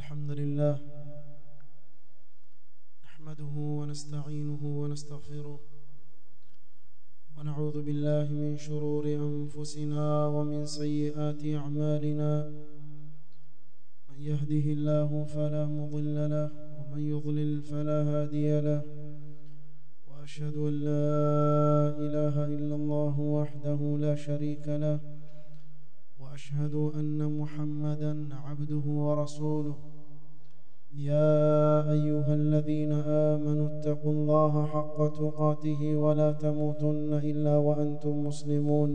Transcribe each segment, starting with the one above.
الحمد لله نحمده ونستعينه ونستغفره ونعوذ بالله من شرور أنفسنا ومن سيئات أعمالنا من يهده الله فلا مضل له ومن يضلل فلا هادي له وأشهد أن لا إله إلا الله وحده لا شريك له واشهد ان محمدا عبده ورسوله يا ايها الذين امنوا اتقوا الله حق تقاته ولا تموتن الا وانتم مسلمون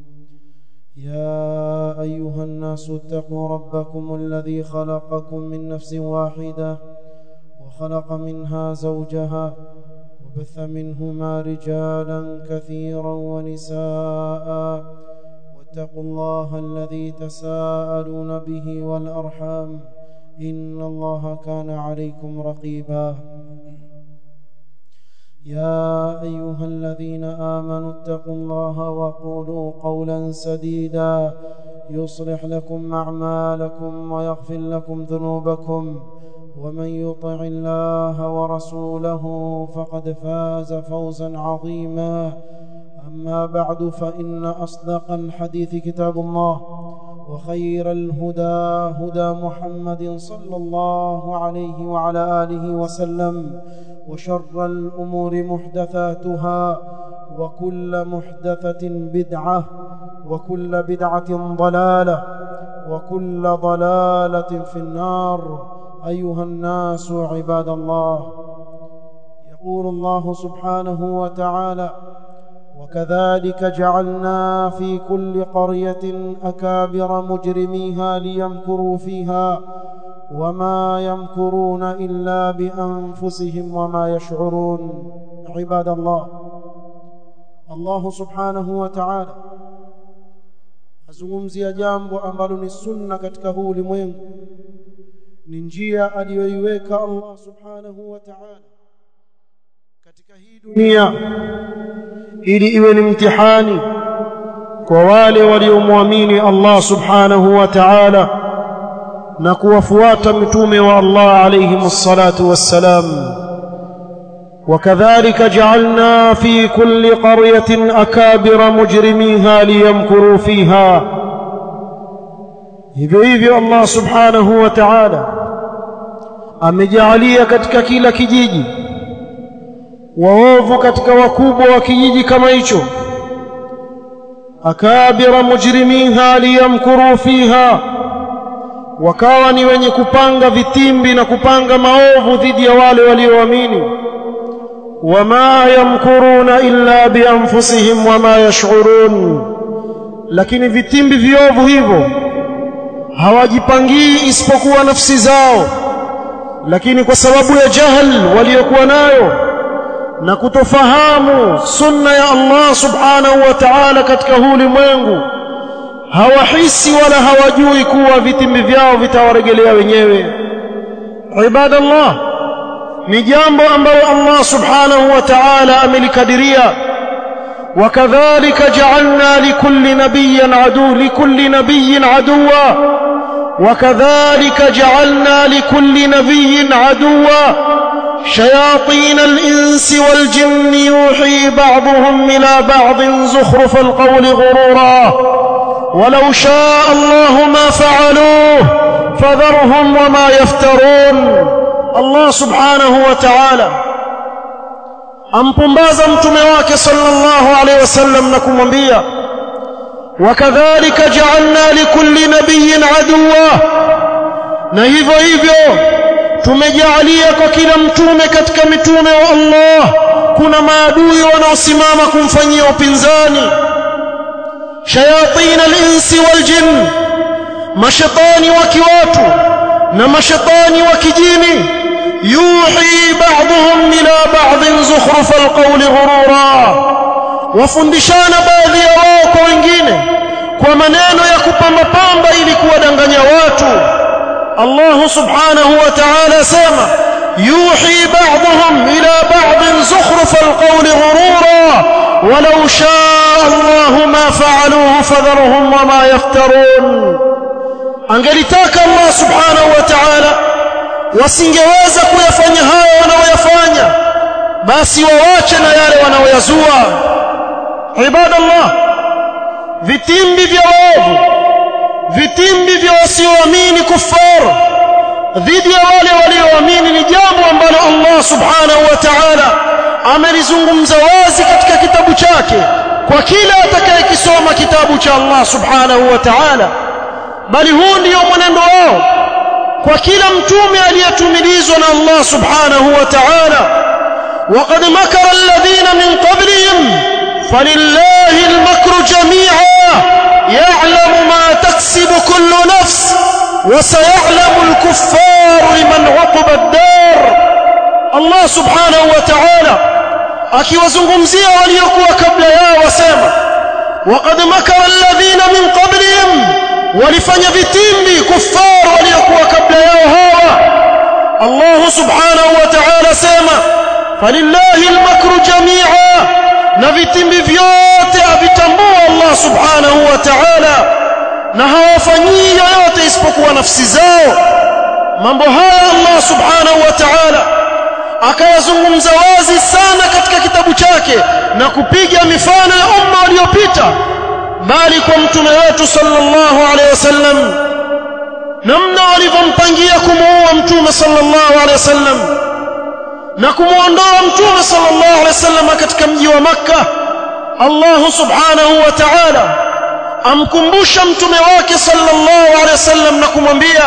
يا ايها الناس اتقوا ربكم الذي خلقكم من نفس واحده وخلق منها زوجها وبث منهما رجالا كثيرا ونساء واتقوا الله الذي تساءلون به والارحام ان الله كان عليكم رقيبا يا ايها الذين امنوا اتقوا الله وقولوا قولا سديدا يصلح لكم اعمالكم ويغفر لكم ذنوبكم ومن يطع الله ورسوله فقد فاز فوزا عظيما أما بعد فإن أصدق الحديث كتاب الله وخير الهدى هدى محمد صلى الله عليه وعلى آله وسلم وشر الأمور محدثاتها وكل محدثة بدعة وكل بدعة ضلالة وكل ضلالة في النار أيها الناس عباد الله يقول الله سبحانه وتعالى وكذلك جعلنا في كل قرية أكابر مجرميها ليمكروا فيها وما يمكرون إلا بأنفسهم وما يشعرون عباد الله الله سبحانه وتعالى azungumzia jambo ambalo ni sunna katika huu ulimwengu ni njia aliyoiweka Allah subhanahu wa ta'ala katika hii dunia ili iwe ni mtihani kwa wale waliomwamini Allah subhanahu wa ta'ala na kuwafuata mitume wa Allah alayhi msalatu wassalam وكذلك جعلنا في كل قرية أكابر مجرميها ليمكروا فيها hivyo hivyo Allah subhanahu wa ta'ala amejalia katika kila kijiji waovu katika wakubwa wa kijiji kama hicho akabira mujrimiha liyamkuru fiha wakawa ni wenye kupanga vitimbi na kupanga maovu dhidi ya wale walioamini wama yamkuruna illa bianfusihim wama yash'urun lakini vitimbi viovu hivyo hawajipangii isipokuwa nafsi zao lakini kwa sababu ya jahal waliokuwa nayo na kutofahamu sunna ya Allah subhanahu wa ta'ala katika huu ulimwengu hawahisi wala hawajui kuwa vitimbi vyao vitawaregelea wenyewe ibadallah ni jambo ambalo Allah subhanahu wa ta'ala amelikadiria وكذلك جعلنا لكل نبي عدو لكل نبي عدوا وكذلك جعلنا لكل نبي عدوا شياطين الإنس والجن يوحي بعضهم إلى بعض زخرف القول غرورا ولو شاء الله ما فعلوه فذرهم وما يفترون الله سبحانه وتعالى ampumbaza mtume wake sallallahu alaihi wasallam na kumwambia wakadhalika ja'alna likulli nabiyyin aduwa na hivyo hivyo tumejalia kwa kila mtume katika mitume wa Allah kuna maadui wanaosimama kumfanyia upinzani shayatin al-insi wal jinn mashaitani wa kiwatu na mashaitani wa kijini yuhi ba'dhum ila ba'dhin zukhruf al-qawl ghurura wafundishana baadhi ya wao kwa wengine kwa maneno ya kupamba pamba ili kuwadanganya watu Allah subhanahu wa ta'ala sema yuhi ba'dhum ila ba'dhin zukhruf al-qawl ghurura ولو شاء الله ما فعلوه فذرهم وما يفترون angelitaka Allah subhanahu wa ta'ala wasingeweza kuyafanya hayo wanaoyafanya basi wawache na yale wanaoyazua ibadallah vitimbi vya waovu vitimbi vya wasioamini kufaru dhidi ya wale walioamini ni jambo ambalo Allah subhanahu wa ta'ala amelizungumza wazi katika kitabu chake kwa kila atakayekisoma kitabu cha Allah subhanahu wa ta'ala bali huu ndio mwenendo wao kwa kila mtume aliyetumilizwa na Allah subhanahu wa ta'ala وقد مكر الذين من قبلهم فلله المكر جميعا يعلم ما تكسب كل نفس وسيعلم الكفار لمن عقب الدار الله سبحانه وتعالى akiwazungumzia waliokuwa kabla yao wasema waqad makara alladhina min qablihim walifanya vitimbi kuffar waliokuwa kabla yao hawa Allah subhanahu wa ta'ala sema falillahi almakru jami'a na vitimbi vyote avitambua Allah subhanahu wa ta'ala na hawafanyii yoyote isipokuwa nafsi zao mambo haya Allah subhanahu wa ta'ala akayazungumza wazi sana katika kitabu chake na kupiga mifano ya umma waliopita bali kwa mtume wetu sallallahu alaihi wasallam namna walivyompangia kumuua mtume sallallahu alaihi wasallam na kumuondoa mtume sallallahu alaihi wasallam katika mji wa makka Allah subhanahu wa ta'ala amkumbusha mtume wake sallallahu alaihi wasallam na kumwambia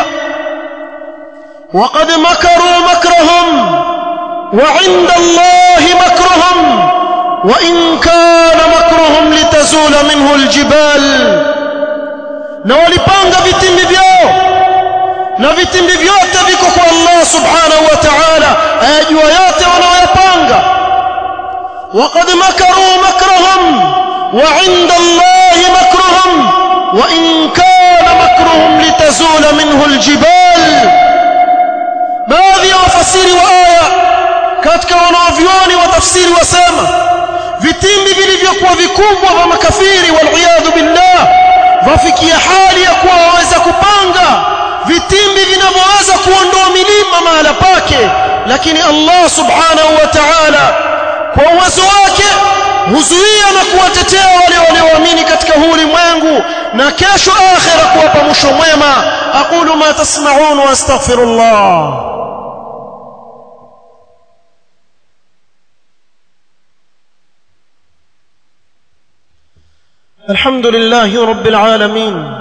وقد مكروا مكرهم وعند الله مكرهم وإن كان مكرهم لتزول منه الجبال na walipanga vitimbi vyao na vitimbi vyote viko kwa Allah subhanahu wa ta'ala ayajua yote wanaoyapanga waqad makaru makrahum wa 'inda Allahi makruhum wa in kana makruhum litazula minhu aljibal baadhi ya wafasiri wa aya katika wanaovyoni wa tafsiri wasema vitimbi vilivyokuwa vikubwa vya makafiri waliyadhu billah vafikia hali ya kuwa waweza kupanga vitimbi vinavyoweza kuondoa milima mahala pake lakini Allah subhanahu wa ta'ala kwa uwezo wake huzuia na kuwatetea wale walioamini katika huu ulimwengu na kesho akhira kuwapa mwisho mwema aqulu ma tasma'un wa astaghfirullah الحمد لله رب العالمين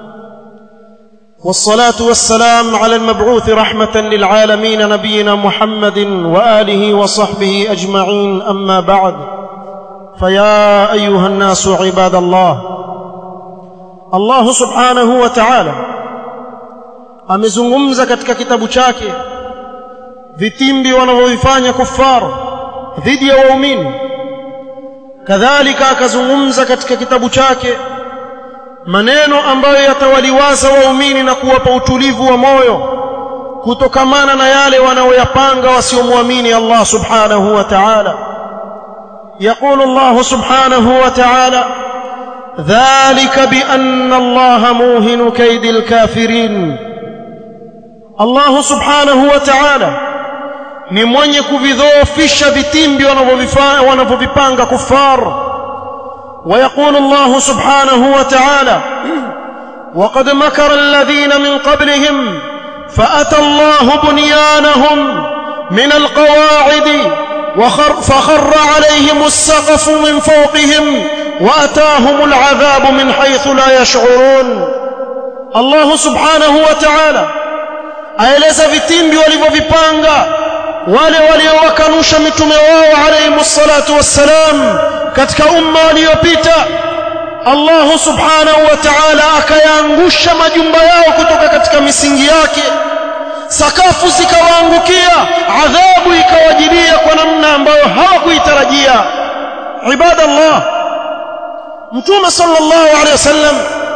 والصلاة والسلام على المبعوث رحمة للعالمين نبينا محمد وآله وصحبه أجمعين أما بعد فيا أيها الناس عباد الله الله سبحانه وتعالى amezungumza katika kitabu chake vitimbi wanavyovifanya kufaru dhidi ya waumini kadhalika akazungumza katika kitabu chake maneno ambayo yatawaliwaza waumini na kuwapa utulivu wa moyo kutokamana na yale wanaoyapanga wasiomwamini Allah subhanahu wa ta'ala يقول الله سبحانه وتعالى ذلك بأن الله موهن كيد الكافرين الله سبحانه وتعالى ni mwenye kuvidhoofisha vitimbi wanavyovipanga kufar ويقول الله سبحانه وتعالى وقد مكر الذين من قبلهم فأتى الله بنيانهم من القواعد وخر فخر عليهم السقف من فوقهم وأتاهم العذاب من حيث لا يشعرون الله سبحانه وتعالى aeleza vitimbi walivyovipanga wale waliowakanusha mitume wao alayhi salatu wassalam katika umma waliopita Allah subhanahu wa ta'ala akayaangusha majumba yao kutoka katika misingi yake sakafu zikawaangukia adhabu ikawajilia kwa namna ambayo hawakuitarajia ibadallah mtume sallallahu alaihi wasallam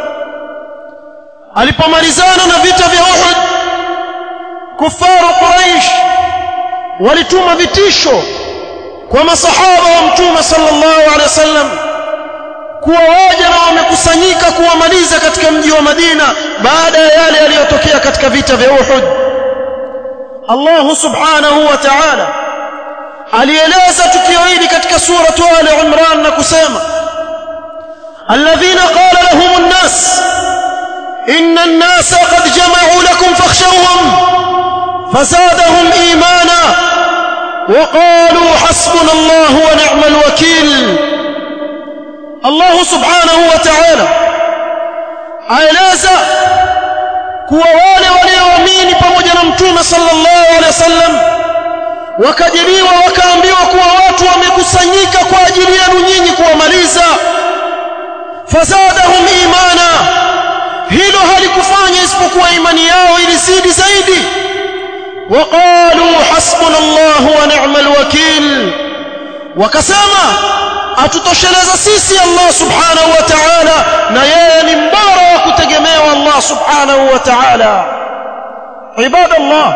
alipomalizana na vita vya Uhud kufaru Quraysh walituma vitisho kwa masahaba wa mtume sallallahu alaihi wasallam kuwa waja na wamekusanyika kuwamaliza katika mji wa Madina baada ya yale yaliyotokea katika vita vya Uhud Allah subhanahu wa ta'ala alieleza tukio hili katika suratu Ali Imran na kusema alladhina qala lahum an-nas inna an-nasa qad jama'u lakum fakhshawhum fazadahum imana وقالوا حسبنا الله ونعم الوكيل الله سبحانه وتعالى aeleza kuwa wale walioamini pamoja na mtume sallallahu alaihi wasallam wakajiriwa wakaambiwa kuwa watu wamekusanyika kwa ajili yenu nyinyi kuwamaliza fazadahum imana hilo halikufanya isipokuwa imani yao ilizidi zaidi وقالوا حسبنا الله ونعم الوكيل وكسما atutosheleza sisi Allah subhanahu wa ta'ala na yeye ni mbora wa kutegemewa Allah subhanahu wa ta'ala ibadallah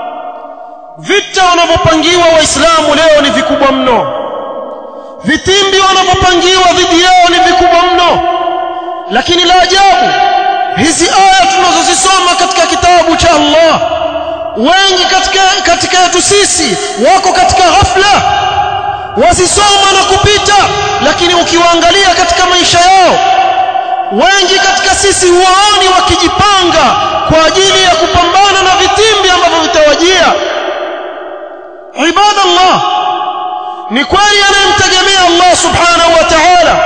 vita wanavyopangiwa waislamu leo ni vikubwa mno vitimbi wanavyopangiwa dhidi yao ni vikubwa mno lakini la ajabu hizi aya tunazozisoma katika kitabu cha Allah wengi katika katika yetu sisi wako katika ghafla wasisoma na kupita lakini ukiwaangalia katika maisha yao wengi katika sisi huwaoni wakijipanga kwa ajili ya kupambana na vitimbi ambavyo vitawajia ibadallah ni kweli anayemtegemea Allah subhanahu wa ta'ala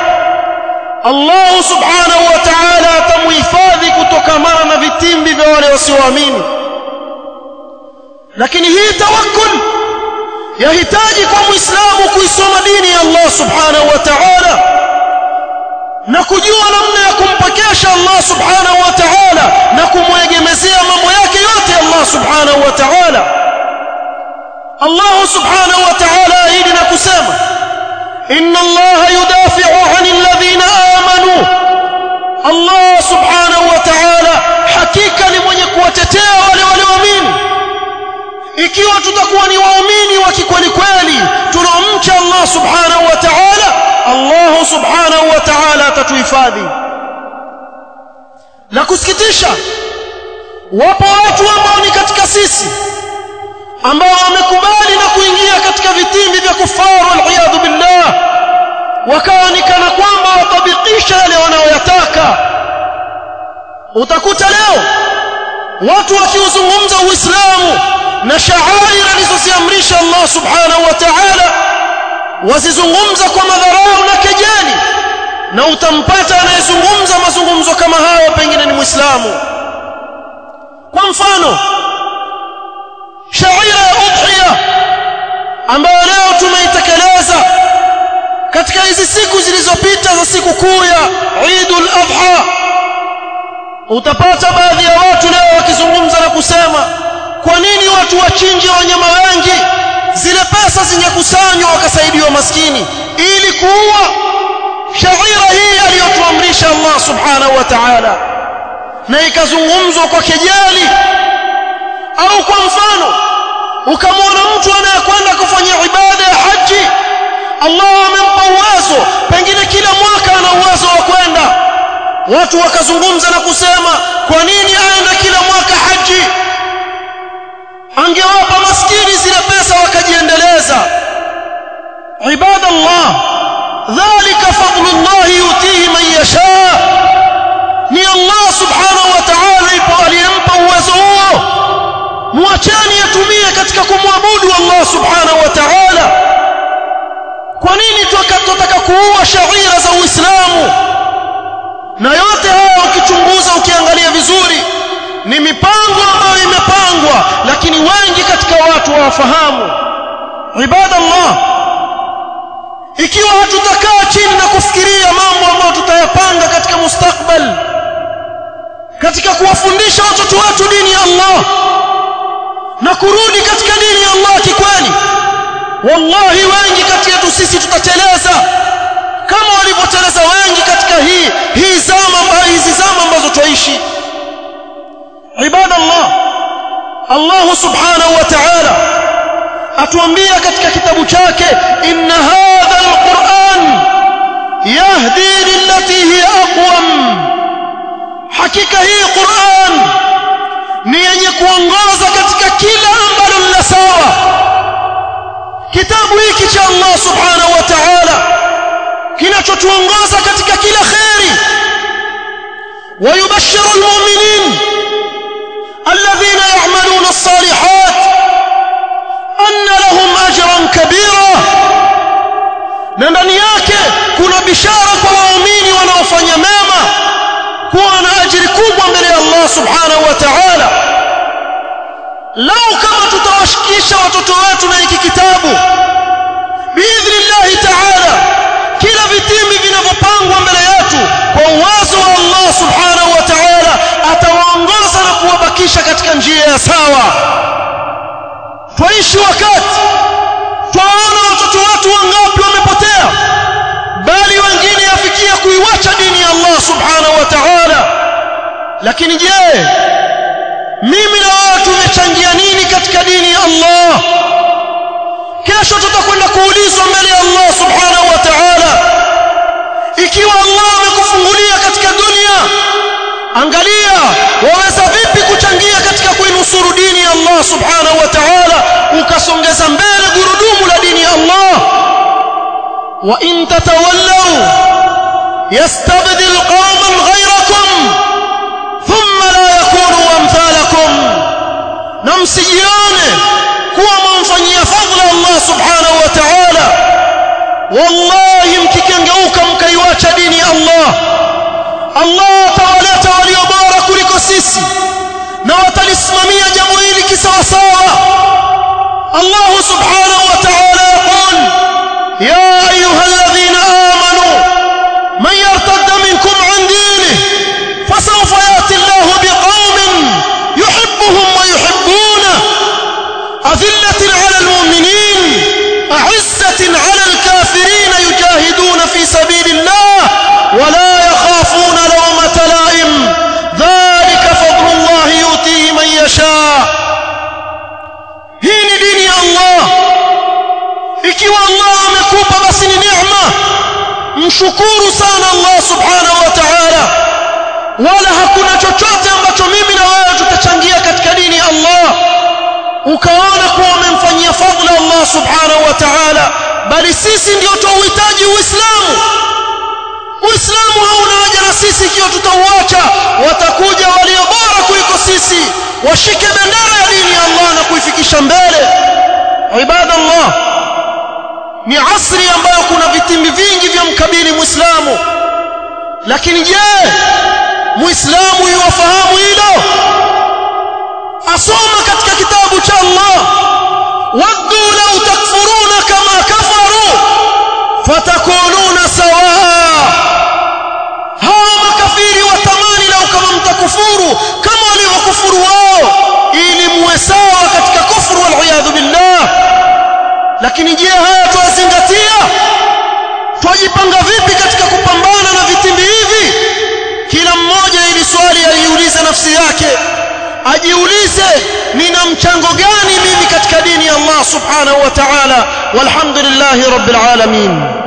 Allah subhanahu wa ta'ala atamuhifadhi kutokamana na vitimbi vya wale wasioamini lakini hii tawakkul yahitaji kwa muislamu kuisoma dini ya Allah subhanahu wa ta'ala na kujua namna ya kumpokesha Allah subhanahu wa ta'ala na kumwegemezea mambo yake yote Allah subhanahu wa ta'ala Allah subhanahu wa ta'ala ahidi na kusema inna Allah yudafi'u 'anil ladhina amanu Allah subhanahu wa ta'ala hakika ni mwenye kuwatetea wale walioamini ikiwa tutakuwa ni waumini wa kikweli kweli tunaomcha Allah subhanahu wa ta'ala Allah subhanahu wa ta'ala atatuhifadhi la kusikitisha wapo watu ambao ni katika sisi ambao wamekubali na kuingia katika vitimbi vya kufaru waliyadhu billah wakawa ni kana kwamba watabikisha yale wanayoyataka utakuta leo watu wakiuzungumza uislamu na shaair alizoziamrisha Allah subhanahu wa ta'ala wazizungumza kwa madharau na kejeli na utampata anayezungumza mazungumzo kama hayo pengine ni muislamu kwa mfano shaira ya udhiya ambayo leo tumeitekeleza katika hizi siku zilizopita za siku kuu ya Eidul Adha utapata baadhi ya watu leo wakizungumza na kusema kwa nini watu wachinje wanyama wengi zile pesa zingekusanywa wakasaidiwa maskini ili kuua shaira hii aliyotuamrisha Allah subhanahu wa ta'ala na ikazungumzwa kwa kejeli au kwa mfano ukamwona mtu anayekwenda kufanya ibada ya haji Allah amempa uwezo pengine kila mwaka ana uwezo wa kwenda watu wakazungumza na kusema kwa nini aende kila mwaka haji angewapa maskini zile pesa wakajiendeleza ibadallah dhalika fadlullah yutihi man yasha ni Allah subhanahu wa ta'ala ipo aliyempa uwezo huo muacheni atumie katika kumwabudu Allah subhanahu wa ta'ala kwa nini tunataka kuua shaira za Uislamu na yote haya ukichunguza ukiangalia vizuri ni mipango ambayo imepangwa lakini wengi katika watu hawafahamu ibadallah ikiwa hatutakaa chini na kufikiria mambo ambayo tutayapanga katika mustakbal katika kuwafundisha watoto wetu dini ya Allah na kurudi katika dini ya Allah kikweli wallahi wengi kati yetu sisi tutateleza kama walivyoteleza wengi katika hii hii zama ambayo hizi zama ambazo twaishi ibada Allah Allah subhanahu wa ta'ala atuambia katika kitabu chake inna hadha alquran yahdi lillati hiya aqwam hakika hii Qur'an ni yenye kuongoza katika kila ambalo cha Allah subhanahu wa ta'ala kinachotuongoza katika kila khairi ويبشر المؤمنين الذين يعملون الصالحات أن لهم أجرا كبيرا na ndani yake kuna bishara kwa waumini wanaofanya mema kuwa na ajiri kubwa mbele ya Allah subhanahu wa ta'ala lau kama tutawashikisha watoto wetu na hiki kitabu biidhnillahi ta'ala kila vitimbi vinavyopangwa mbele yetu kwa uwezo wa Allah subhanahu wa ta'ala atawaongoza na kuwabakisha katika njia ya sawa twaishi wakati twaona watoto wetu wangapi wamepotea bali wengine yafikia kuiwacha dini ya Allah subhanahu wa ta'ala lakini je mimi na wewe tumechangia nini katika dini ya Allah kesho tutakwenda kuulizwa mbele ya Allah subhanahu wa ta'ala ikiwa Allah amekufungulia katika dunia angalia waweza vipi kuchangia katika kuinusuru dini ya Allah subhanahu wa ta'ala ukasongeza mbele gurudumu la dini ya Allah wa in tatawallaw yastabdil qauman ghayrakum thumma la yakunu amthalakum na msijione kuwa mwamfanyia fadhila Allah subhanahu wa ta'ala wallahi mkikengeuka mkaiwacha dini ya Allah Allah atawaleta walio bora kuliko sisi na watalisimamia jambo hili kisawasawa Allah subhanahu wa ta'ala yaqul ya ayuha alladhina amanu man yartadda minkum an dinihi fasawfa yati Allah biqaumin yuhibbuhum wa yuhibbunahu أذلة على المؤمنين أعزة على الكافرين يجاهدون في سبيل الله ولا يخافون لومة لائم ذلك فضل الله يؤتيه من يشاء هين دين الله ikiwa Allah amekupa basi ni neema mshukuru sana Allah subhanahu wa ta'ala wala hakuna chochote ambacho mimi na wewe tutachangia katika dini ya Allah ukaona kuwa umemfanyia fadhila Allah subhanahu wa ta'ala bali sisi ndio tuuhitaji uislamu uislamu hauna haja na sisi ikiwa tutauacha watakuja walio bora kuliko sisi washike bendera ya dini ya Allah na kuifikisha mbele ibadallah ni asri ambayo kuna vitimbi vingi vya mkabili muislamu lakini je muislamu yuwafahamu hilo asoma katika kitabu cha Allah waddu law takfuruna kama kafaru fatakununa sawaa hawa makafiri watamani lau kama mtakufuru kama walivyokufuru wao ili muwe sawa katika kufuru waliyadhu billah lakini je haya twazingatia twajipanga vipi katika kupambana na vitimbi hivi kila mmoja ili swali aliulize nafsi yake ajiulize nina mchango gani mimi katika dini ya Allah subhanahu wa ta'ala walhamdulillahi rabbil alamin